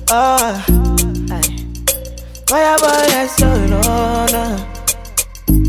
Ah, aye. Fire boy, yes, so no, no.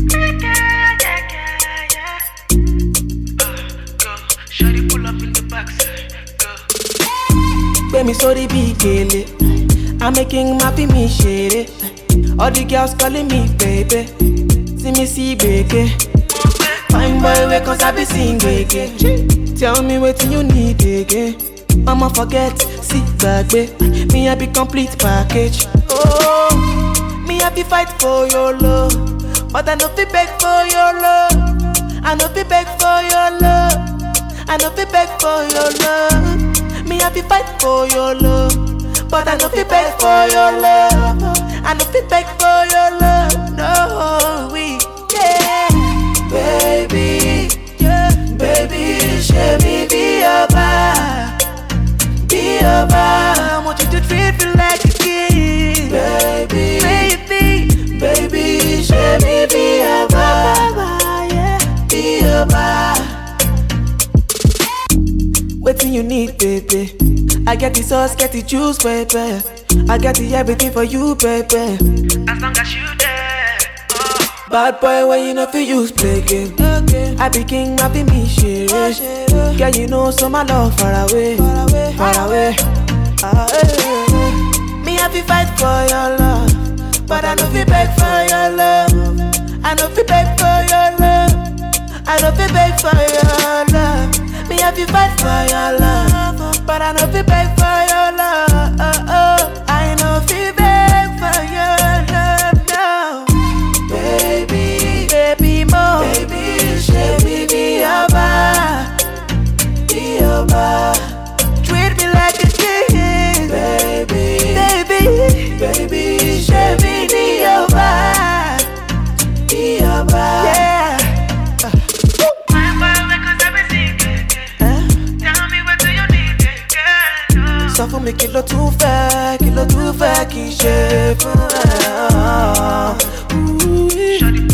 Shawty pull up in the backside. Go. Gbé mi sórí bí gèlè. I'm making my fi mi ṣeré. All the girls calling me baby. See me see gbèké. Fine boy wey kan sabi sing gbèké. Tell me wetin you need again. Mama forget, sí gbàgbé. Me I be complete package. Oh, me I be fight for your love. But I no fit beg for your love. I no fit beg for your love. I no fit beg for your love. Me I be fight for your love. But I no fit beg for your love. I no fit beg for your love. No, we yeah, baby, yeah, baby, show me be your bar, be your bar. I want you to treat me like a king, baby, baby, baby, show me be your bar, yeah, be your bar. Waiting you need, baby. I get the sauce, get the juice, baby. I get the everything for you, baby. As long as you there. Oh. Bad boy, when you know fi use play game. I be king, I be me shit. Girl, you know so my love far away, far away, far away. Ah, eh, eh, eh. Me have to fight for your love, but I know fi beg for your love. I know fi beg for your love. I know fi beg for your love. Me have to fight for your love, but I know fi beg for your love. I know fi beg for your love now. Baby, baby mo, baby, baby be your bar, be your bar. Treat me like a king, baby, baby, baby, baby be your bar, be your bar. Yeah. Fine boy, wake us up and sing it. Huh? Tell me what do you need, girl? sọ fún mi kí ló tún fẹ́ kí ló tún fẹ́ kí n ṣe fún ẹ. Shawty